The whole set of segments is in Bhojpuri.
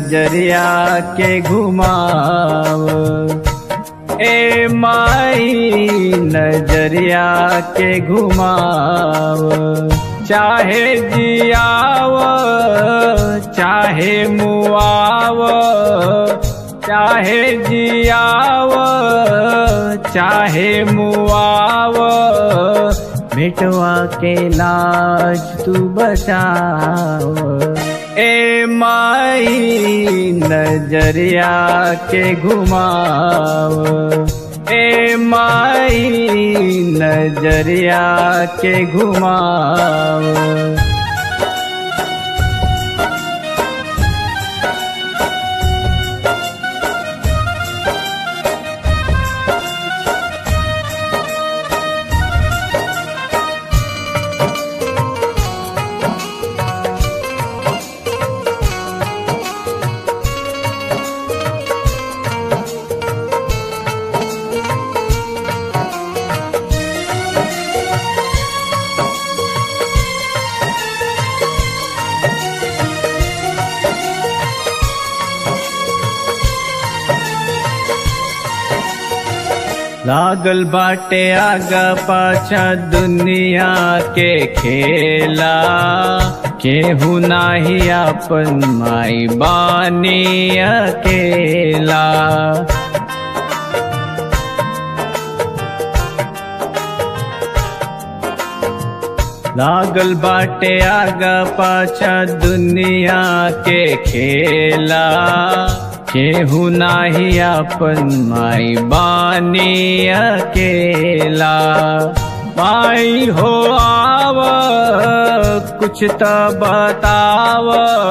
नजरिया के घुमाव ए माई नजरिया के घुमाव चाहे जियाव चाहे मुआव चाहे जियाव चाहे मुआव मिटवा के लाज तू बचाव ए माई नजरिया के घुमाव ए माई नजरिया के घुमाव लागल बाटे आगा पाछा दुनिया के खेला केहू नाही अपन माई बानी अकेला लागल बाटे आगा पाछा दुनिया के खेला केहू नाही अपन माई बानी अकेला माई हो आव कुछ त बताव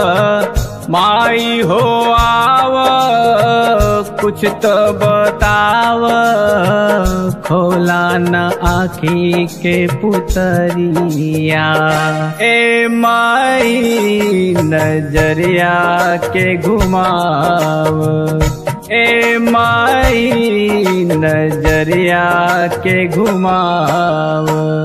माई हो आव कुछ त बताव खोला न आखी के पुतरिया ए माई नजरिया के घुमाव ए माई नजरिया के घुमाव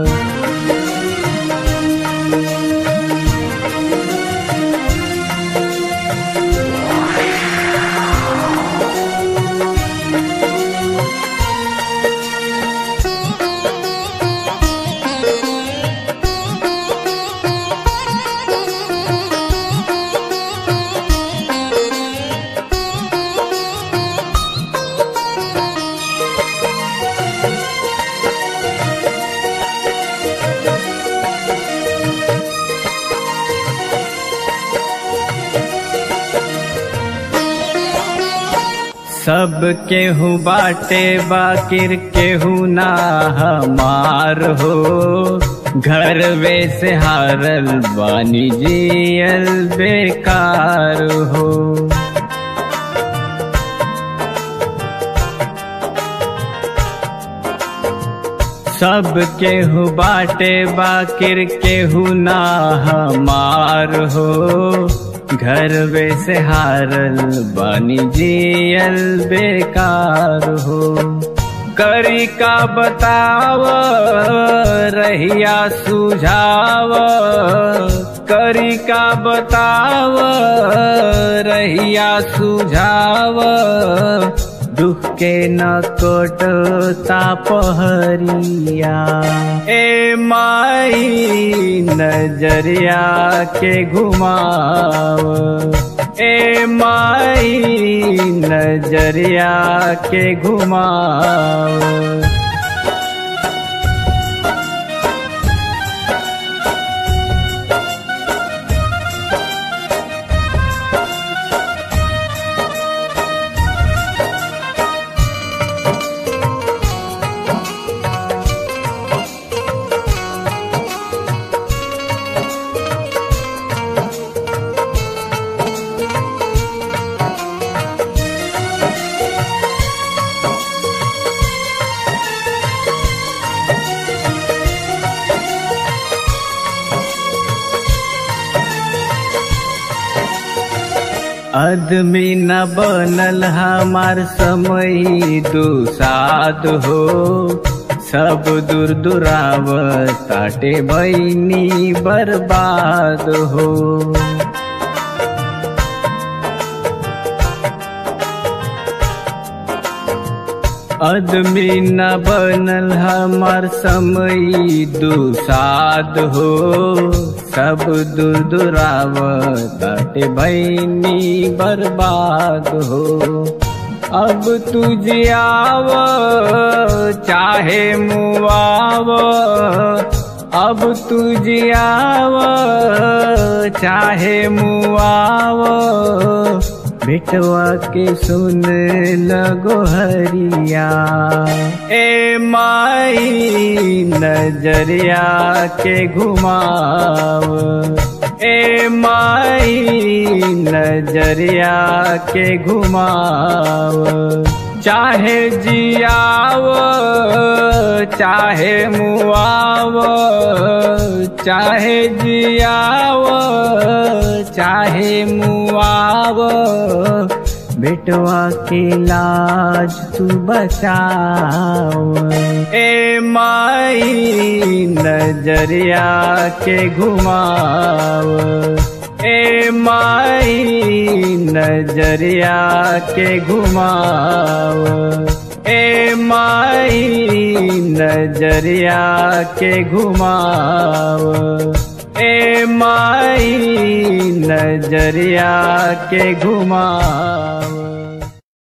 सब केहू बाटे बाकिर केहू ना हमार हो घर वे से हारल बानी जियल बेकार हो सब केहू बाटे बाकिर केहू ना हमार हो घर वे से हारल बानी जियल बेकार हो करी का बताव रहिया सुझाव करी का बताव रहिया सुझाव दुख के न कोटता पहरिया ए माई नजरिया के घुमाव ए माई नजरिया के घुमाव आदमी न बनल हमार समय दुसाद हो सब दूर दुराव ताटे बैनी बर्बाद हो आदमी न बनल हमार समय दुसाद हो सब दूर दुराव ताटे भैनी बर्बाद हो अब तुझे आव चाहे मुआव अब तुझे आव चाहे मुआव बेटवा के सुन लगो हरिया ए माई नजरिया के घुमाव ए माई नजरिया के घुमाव चाहे जियाव चाहे मुआव चाहे जियाव चाहे मुआव बेटवा के लाज तू बचाव ए माई नजरिया के घुमाव ए माई नजरिया के घुमाव ए माई नजरिया के घुमाव ए माई नजरिया के घुमाव